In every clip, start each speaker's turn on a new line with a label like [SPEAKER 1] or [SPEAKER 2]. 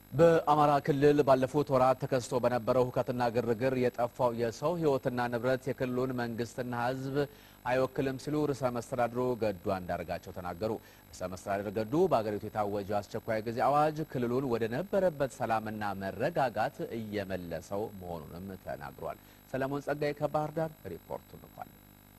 [SPEAKER 1] በአማራ ክልል ባለፉት ወራት ተከስቶ በነበረው ሁከትና ግርግር የጠፋው የሰው ሕይወትና ንብረት የክልሉን መንግስትና ሕዝብ አይወክልም ሲሉ ርዕሰ መስተዳድሩ ገዱ አንዳርጋቸው ተናገሩ። ርዕሰ መስተዳድር ገዱ በአገሪቱ የታወጀው አስቸኳይ ጊዜ አዋጅ ክልሉን ወደ ነበረበት ሰላምና መረጋጋት እየመለሰው መሆኑንም ተናግሯል። ሰለሞን ጸጋይ ከባህር ዳር ሪፖርቱ ልኳል።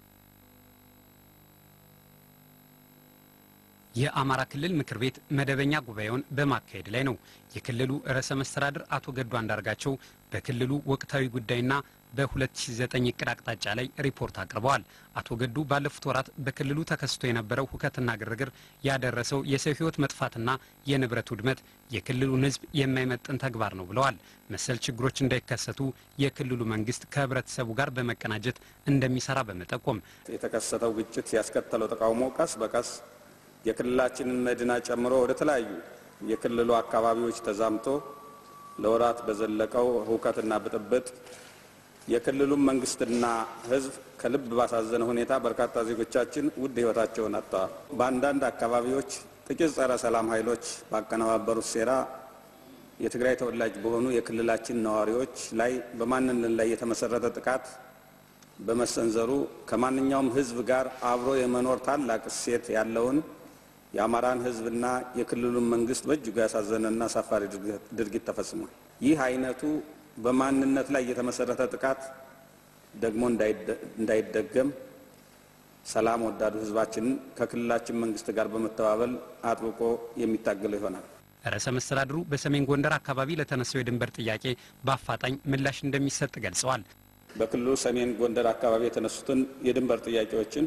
[SPEAKER 2] የአማራ ክልል ምክር ቤት መደበኛ ጉባኤውን በማካሄድ ላይ ነው። የክልሉ ርዕሰ መስተዳድር አቶ ገዱ አንዳርጋቸው በክልሉ ወቅታዊ ጉዳይና በ2009 እቅድ አቅጣጫ ላይ ሪፖርት አቅርበዋል። አቶ ገዱ ባለፉት ወራት በክልሉ ተከስቶ የነበረው ሁከትና ግርግር ያደረሰው የሰው ሕይወት መጥፋትና የንብረት ውድመት የክልሉን ሕዝብ የማይመጥን ተግባር ነው ብለዋል። መሰል ችግሮች እንዳይከሰቱ የክልሉ መንግስት ከህብረተሰቡ ጋር በመቀናጀት እንደሚሰራ በመጠቆም
[SPEAKER 3] የተከሰተው ግጭት ያስከተለው ተቃውሞ ቀስ በቀስ የክልላችንን መዲና ጨምሮ ወደ ተለያዩ የክልሉ አካባቢዎች ተዛምቶ ለወራት በዘለቀው ሁከትና ብጥብጥ የክልሉን መንግስትና ህዝብ ከልብ ባሳዘነ ሁኔታ በርካታ ዜጎቻችን ውድ ህይወታቸውን አጥተዋል። በአንዳንድ አካባቢዎች ጥቂት ጸረ ሰላም ኃይሎች ባቀነባበሩት ሴራ የትግራይ ተወላጅ በሆኑ የክልላችን ነዋሪዎች ላይ በማንነት ላይ የተመሰረተ ጥቃት በመሰንዘሩ ከማንኛውም ህዝብ ጋር አብሮ የመኖር ታላቅ እሴት ያለውን የአማራን ህዝብና የክልሉን መንግስት በእጅጉ ያሳዘነና አሳፋሪ ድርጊት ተፈጽሟል። ይህ አይነቱ በማንነት ላይ የተመሰረተ ጥቃት ደግሞ እንዳይደገም ሰላም ወዳዱ ህዝባችንን ከክልላችን መንግስት ጋር በመተባበል አጥብቆ የሚታገለው ይሆናል።
[SPEAKER 2] ርዕሰ መስተዳድሩ በሰሜን ጎንደር አካባቢ ለተነሳው የድንበር ጥያቄ በአፋጣኝ ምላሽ እንደሚሰጥ ገልጸዋል።
[SPEAKER 3] በክልሉ ሰሜን ጎንደር አካባቢ የተነሱትን የድንበር ጥያቄዎችን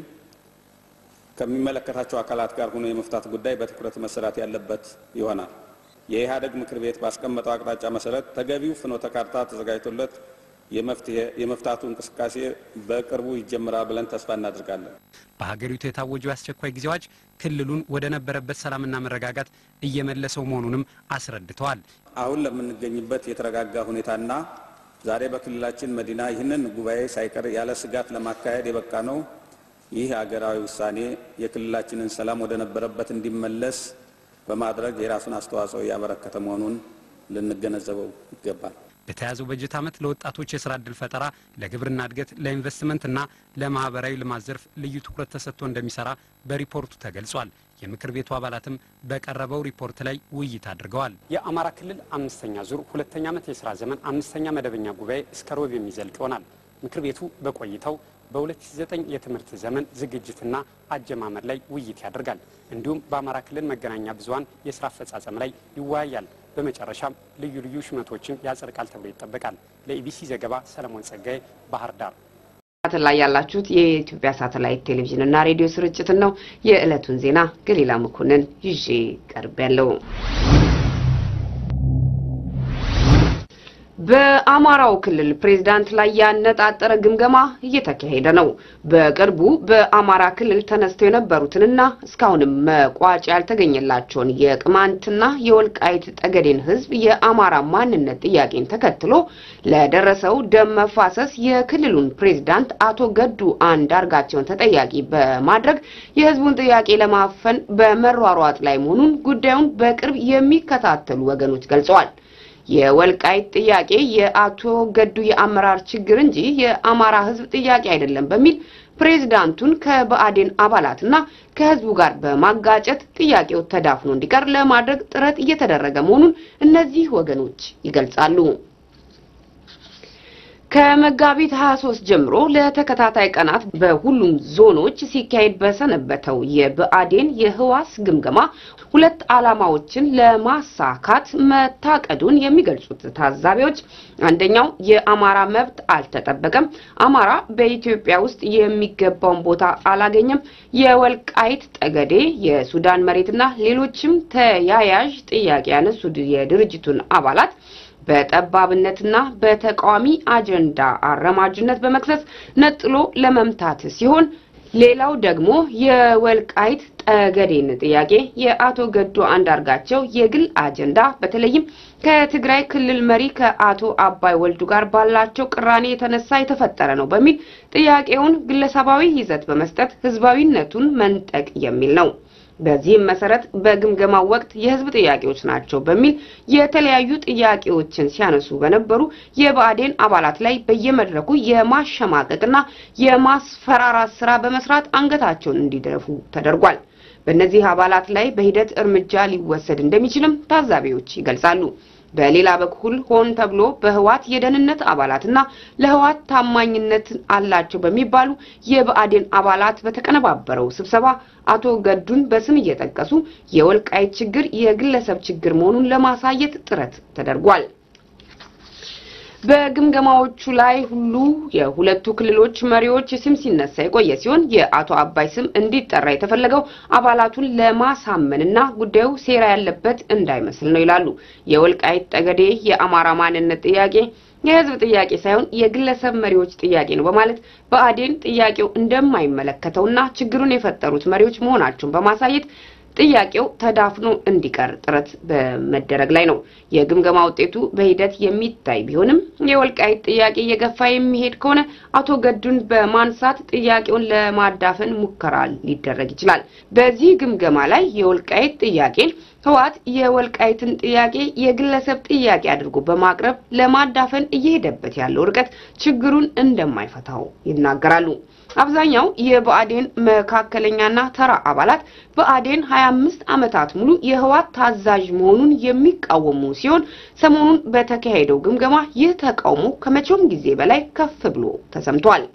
[SPEAKER 3] ከሚመለከታቸው አካላት ጋር ሆኖ የመፍታት ጉዳይ በትኩረት መሰራት ያለበት ይሆናል። የኢህአዴግ ምክር ቤት ባስቀመጠው አቅጣጫ መሰረት ተገቢው ፍኖተ ካርታ ተዘጋጅቶለት የመፍታቱ እንቅስቃሴ በቅርቡ ይጀምራል ብለን ተስፋ እናደርጋለን።
[SPEAKER 2] በሀገሪቱ የታወጀው የአስቸኳይ ጊዜ አዋጅ ክልሉን ወደ ነበረበት ሰላምና መረጋጋት እየመለሰው መሆኑንም አስረድተዋል።
[SPEAKER 3] አሁን ለምንገኝበት የተረጋጋ ሁኔታና ዛሬ በክልላችን መዲና ይህንን ጉባኤ ሳይቀር ያለ ስጋት ለማካሄድ የበቃ ነው። ይህ ሀገራዊ ውሳኔ የክልላችንን ሰላም ወደ ነበረበት እንዲመለስ በማድረግ የራሱን አስተዋጽኦ እያበረከተ መሆኑን ልንገነዘበው ይገባል።
[SPEAKER 2] በተያዘው በጀት ዓመት ለወጣቶች የስራ ዕድል ፈጠራ፣ ለግብርና እድገት፣ ለኢንቨስትመንትና ለማህበራዊ ልማት ዘርፍ ልዩ ትኩረት ተሰጥቶ እንደሚሰራ በሪፖርቱ ተገልጿል። የምክር ቤቱ አባላትም በቀረበው ሪፖርት ላይ ውይይት አድርገዋል። የአማራ ክልል አምስተኛ ዙር ሁለተኛ ዓመት የስራ ዘመን አምስተኛ መደበኛ ጉባኤ እስከ ሮብ የሚዘልቅ ይሆናል። ምክር ቤቱ በቆይታው በ2009 የትምህርት ዘመን ዝግጅትና አጀማመር ላይ ውይይት ያደርጋል። እንዲሁም በአማራ ክልል መገናኛ ብዙኃን የስራ አፈጻጸም ላይ ይወያያል። በመጨረሻም ልዩ ልዩ ሹመቶችን ያጸድቃል ተብሎ ይጠበቃል። ለኢቢሲ ዘገባ ሰለሞን ጸጋዬ ባህር ዳር።
[SPEAKER 4] ሳተላይት ላይ ያላችሁት የኢትዮጵያ ሳተላይት ቴሌቪዥን እና ሬዲዮ ስርጭትን ነው። የዕለቱን ዜና ገሊላ መኮንን ይዤ ቀርብ ያለው በአማራው ክልል ፕሬዝዳንት ላይ ያነጣጠረ ግምገማ እየተካሄደ ነው። በቅርቡ በአማራ ክልል ተነስተው የነበሩትንና እስካሁንም መቋጫ ያልተገኘላቸውን የቅማንትና የወልቃይት ጠገዴን ሕዝብ የአማራ ማንነት ጥያቄን ተከትሎ ለደረሰው ደም መፋሰስ የክልሉን ፕሬዝዳንት አቶ ገዱ አንዳርጋቸውን ተጠያቂ በማድረግ የሕዝቡን ጥያቄ ለማፈን በመሯሯጥ ላይ መሆኑን ጉዳዩን በቅርብ የሚከታተሉ ወገኖች ገልጸዋል። የወልቃይት ጥያቄ የአቶ ገዱ የአመራር ችግር እንጂ የአማራ ህዝብ ጥያቄ አይደለም በሚል ፕሬዝዳንቱን ከብአዴን አባላትና ከህዝቡ ጋር በማጋጨት ጥያቄው ተዳፍኖ እንዲቀር ለማድረግ ጥረት እየተደረገ መሆኑን እነዚህ ወገኖች ይገልጻሉ። ከመጋቢት 23 ጀምሮ ለተከታታይ ቀናት በሁሉም ዞኖች ሲካሄድ በሰነበተው የብአዴን የህዋስ ግምገማ ሁለት ዓላማዎችን ለማሳካት መታቀዱን የሚገልጹት ታዛቢዎች አንደኛው የአማራ መብት አልተጠበቀም፣ አማራ በኢትዮጵያ ውስጥ የሚገባውን ቦታ አላገኘም፣ የወልቃይት ጠገዴ፣ የሱዳን መሬትና ሌሎችም ተያያዥ ጥያቄ ያነሱት የድርጅቱን አባላት በጠባብነትና በተቃዋሚ አጀንዳ አረማጅነት በመክሰስ ነጥሎ ለመምታት ሲሆን ሌላው ደግሞ የወልቃይት ጠገዴን ጥያቄ የአቶ ገዱ አንዳርጋቸው የግል አጀንዳ በተለይም ከትግራይ ክልል መሪ ከአቶ አባይ ወልዱ ጋር ባላቸው ቅራኔ የተነሳ የተፈጠረ ነው በሚል ጥያቄውን ግለሰባዊ ይዘት በመስጠት ህዝባዊነቱን መንጠቅ የሚል ነው። በዚህም መሰረት በግምገማው ወቅት የህዝብ ጥያቄዎች ናቸው በሚል የተለያዩ ጥያቄዎችን ሲያነሱ በነበሩ የብአዴን አባላት ላይ በየመድረኩ የማሸማቀቅና የማስፈራራት ስራ በመስራት አንገታቸውን እንዲደፉ ተደርጓል። በእነዚህ አባላት ላይ በሂደት እርምጃ ሊወሰድ እንደሚችልም ታዛቢዎች ይገልጻሉ። በሌላ በኩል ሆን ተብሎ በህዋት የደህንነት አባላትና ለህዋት ታማኝነት አላቸው በሚባሉ የብአዴን አባላት በተቀነባበረው ስብሰባ አቶ ገዱን በስም እየጠቀሱ የወልቃይት ችግር የግለሰብ ችግር መሆኑን ለማሳየት ጥረት ተደርጓል። በግምገማዎቹ ላይ ሁሉ የሁለቱ ክልሎች መሪዎች ስም ሲነሳ የቆየ ሲሆን የአቶ አባይ ስም እንዲጠራ የተፈለገው አባላቱን ለማሳመንና ጉዳዩ ሴራ ያለበት እንዳይመስል ነው ይላሉ። የወልቃይት ጠገዴ የአማራ ማንነት ጥያቄ የህዝብ ጥያቄ ሳይሆን የግለሰብ መሪዎች ጥያቄ ነው በማለት ብአዴን ጥያቄው እንደማይመለከተውና ችግሩን የፈጠሩት መሪዎች መሆናቸውን በማሳየት ጥያቄው ተዳፍኖ እንዲቀር ጥረት በመደረግ ላይ ነው። የግምገማ ውጤቱ በሂደት የሚታይ ቢሆንም የወልቃይት ጥያቄ እየገፋ የሚሄድ ከሆነ አቶ ገዱን በማንሳት ጥያቄውን ለማዳፈን ሙከራ ሊደረግ ይችላል። በዚህ ግምገማ ላይ የወልቃይት ጥያቄን ህወሓት የወልቃይትን ጥያቄ የግለሰብ ጥያቄ አድርጎ በማቅረብ ለማዳፈን እየሄደበት ያለው ርቀት ችግሩን እንደማይፈታው ይናገራሉ። አብዛኛው የብአዴን መካከለኛና ተራ አባላት ብአዴን 25 ዓመታት ሙሉ የህወሓት ታዛዥ መሆኑን የሚቃወሙ ሲሆን ሰሞኑን በተካሄደው ግምገማ ይህ ተቃውሞ ከመቼውም ጊዜ በላይ ከፍ ብሎ ተሰምቷል።